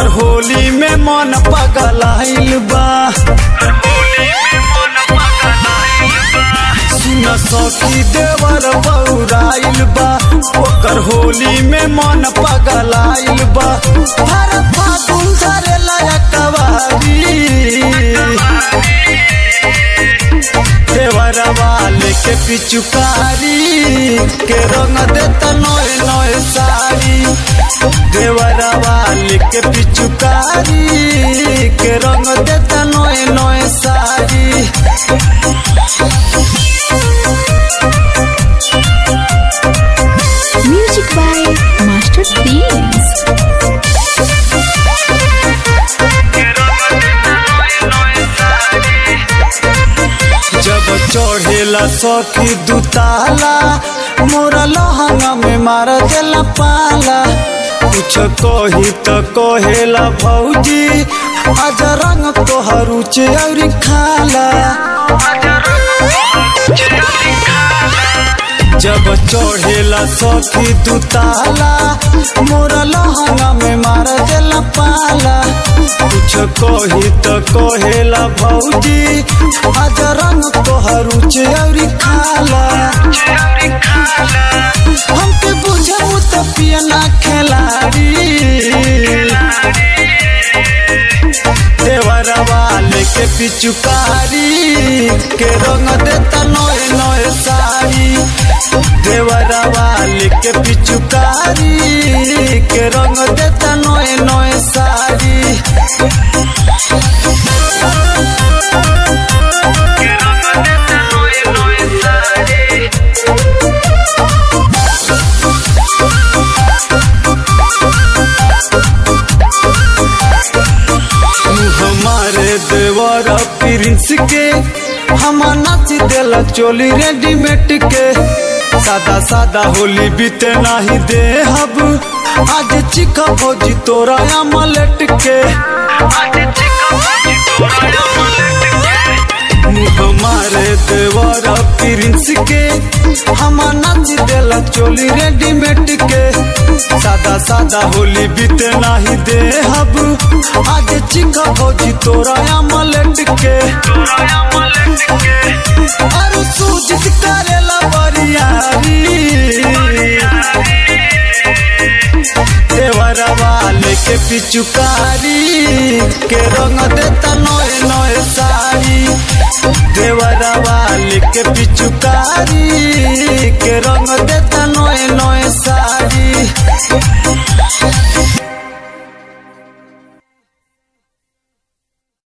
ओकर होली में मन पगलाइल बा सुन सखी देवर बौराइल बा ओकर होली में मन पगलाइल बा हर फागुन धरे लयकवारी देवरवा लेके पिचुकारी के रंग देता नोए नोए साड़ी देवरवा लेके पिचुकारी के रंग देता नोए नोए sari Music by Master Themes. जब चढ़ेला सखी दुताला मोरा लहंगा में मार देला पाला कुछ कही तो कहेला भौजी आज रंग तोहर उचे और खाला जब चढ़ेला सखी दुताला मोरा लहंगा में मार देला पाला कुछ कही तो कहेला भौजी आज रंग तोहर उचे और खाला हमके बुझबू तो पियना खिलाड़ी देवरवा लेके पिचुकारी के रंग देता नोए नोए साड़ी देवरवा लेके पिचुकारी के रंग देता नोए नोए साड़ी हमारे देवर प्रिंस के हम नाच देला चोली रेडीमेड के सादा सादा होली बीते नहीं दे हब आज चिका भोजी तोरा अमलेट के हमारे देवर प्रिंस के हम नाच देला चोली रेडीमेड के सादा सादा होली बीते नहीं दे हब आज चिका भोजी तोरा अमलेट के और सूजित करेला बरियारी देवरवा लेके पिचुकारी के रंग देता नोए नोए साड़ी देवरवा लेके पिचुकारी के रंग देता नोए नोए साड़ी